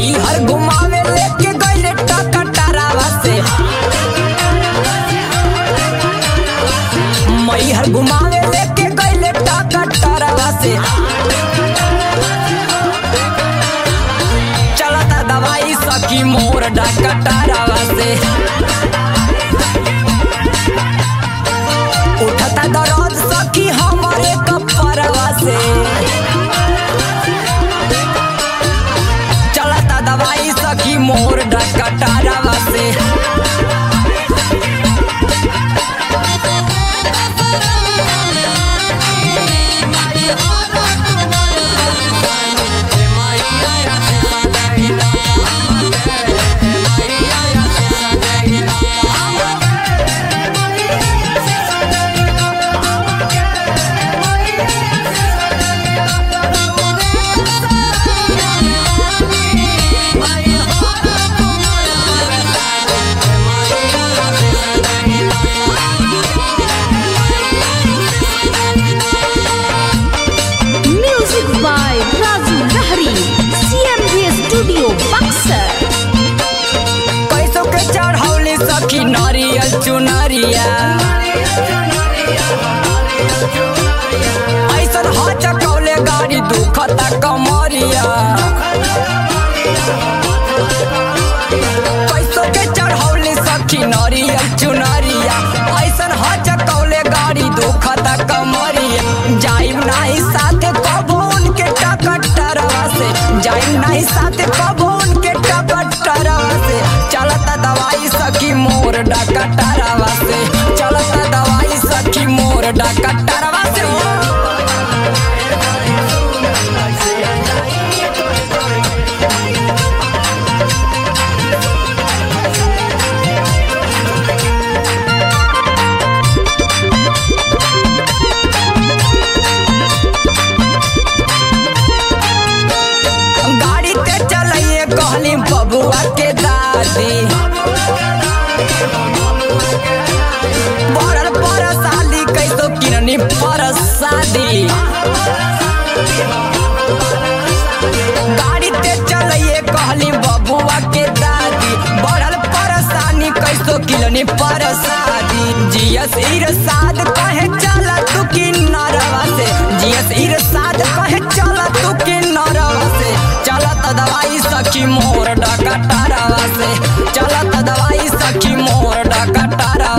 मई हर घुमावे लेके गइले टकटरावा से मई हर घुमावे लेके गइले टकटरावा से चलता दवाई सखी मोर डकटरावा से उठता दर्द सखी हमारे कपरवा से चलता दवाई सखी मोर डकटरावा से Music by Razu Lahari. CMV Studio, Buxar. कैसो के चढ़ौली सखी नारियल चुनरिया ऐसन ह चकौले गाड़ी दुखता कमरिया कैसो के चढ़ौली सखी नारियल चुनरिया ऐसन ह चकौले गाड़ी दुखता कमरिया जाइम नाही साथे कबो उनके टकटरवा से जाइम नाही साथे कबो उनके टकटरवा से चलता दवाई सखी मोर डकटरवा से चलता दवाई सखी मोर डकटरवा से गाड़ी ते चलाइए कहली बबुआ के दादी बड़ल पर साली कैसो किरनी पर शादी गाड़ी ते चलाइए कहली बबुआ के दादी बड़ल परेशानी कैसो किलनी पर शादी जियस इरसाद कहे चला तू की नरवा से जियस इरसाद कहे चला तू की नरवा से चलत दवाई सखी मोर डकटरवा से चलत दवाई सखी मोर डकटरवा